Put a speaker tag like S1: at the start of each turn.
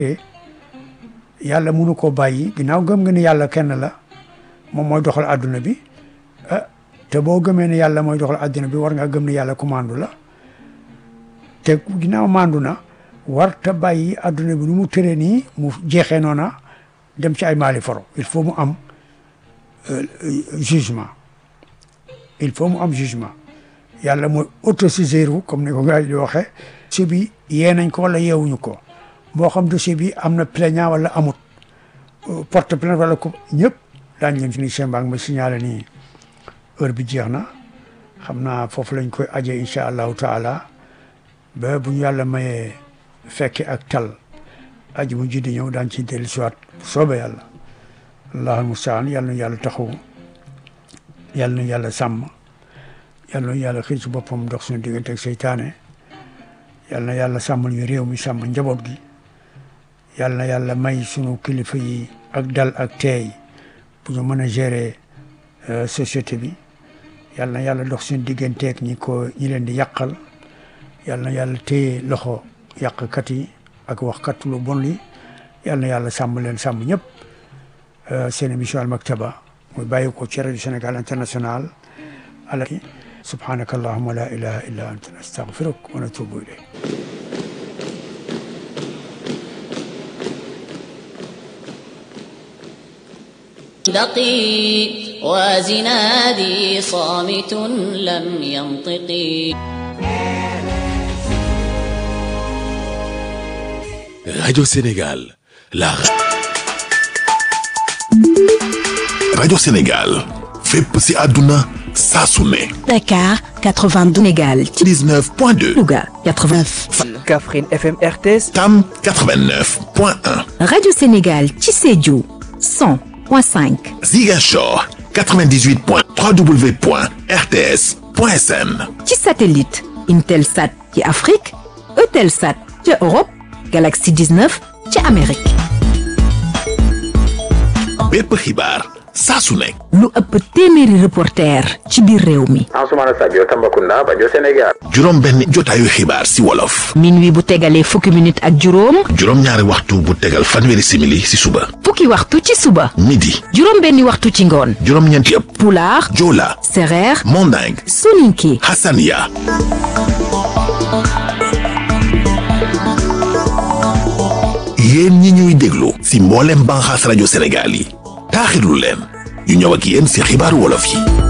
S1: yàlla mënu koo bàyyi ginnaaw gëm nga ni yàlla kenn la moom mooy doxal àdduna bi ah te boo gëmee ne yàlla mooy doxal àdduna bi war nga gëm ne yàlla commande la te ginnaaw mandu na war ta bàyyi àdduna bi nu mu tëree nii mu jeexee noona dem ci ay maali foro il faut mu am jugement il faut mu am jugement yàlla mooy autosaisir comme ni ko gars yi di waxee dossier bi yee nañ ko wala yeewuñu ko moo xam dossier bi am na plaignant wala amut porte plainte wala ko ñëpp daañ leen fi ni chembaag ma signalé nii heure bi jeex na xam naa foofu lañ koy ajee incha allahu taala ba bu ñu yàlla mayee fekke ak tal aji mu ji di ñëw daan ci dellu siwaat bu soobee yàlla allahul mustaan yàlla na yàlla taxaw yàlla na yàlla sàmm yàlla na yàlla xiir ci boppam dox suñu diggante ak seytaane yàlla na yàlla sàmmal ñu réew mi sàmm njaboot gi yàlla na yàlla may sunu kilifa yi ak dal ak teey bu ñu mën a gérer société bi yàlla na yàlla dox suñu digganteeg ñi ko ñi leen di yàqal yàlla na yàlla téye loxo yàqkat yi ak waxkat lu bon li yàlla na yàlla sàmm leen sàmm ñëpp seen émission Al Maktaba muy bàyyi ko ci rajo Sénégal international ala subhanaka allahumma la ilaha illa anta nastaghfiruk wa natubu ilayk
S2: دقي وزنادي صامت لم ينطقي
S3: Radio Sénégal, la Radio Sénégal, fépp ci àdduna saa su ne.
S4: Dakar 92 Sénégal
S3: 19.2,
S4: Louga 89
S5: Kaffrine FM RTS
S3: Tam 89.1,
S4: Radio Sénégal ci Sédhiou 100.5
S3: Ziguinchor 98.3 www.rts.sn.
S4: ci satellite Intelsat ci Afrique Eutelsat ci Europe Galaxy 19 ci Amérique
S3: bépp xibaar saa su nekk.
S4: lu ëpp téeméeri reporter ci biir réew mi
S6: Ansoumana Sadio Tambacounda Bajo Sénégal
S3: juróom benn jotaayu xibaar si wolof.
S4: minuit bu tegalee fukki minute ak juróom
S3: juróom ñaari waxtu bu tegal fanweeri simili si suba.
S4: fukki waxtu ci suba
S3: midi.
S4: juróom benni waxtu ci ngoon
S3: juróom ñeenti yëpp.
S4: pulaar
S3: Joola.
S4: sereer
S3: Manding.
S4: soninke
S3: Hassania. yéen ñi ñuy déglu si mboolem banxaas rajo Sénégal yi taaxirlu leen ñu ñëw ak yéen si xibaaru wolof yi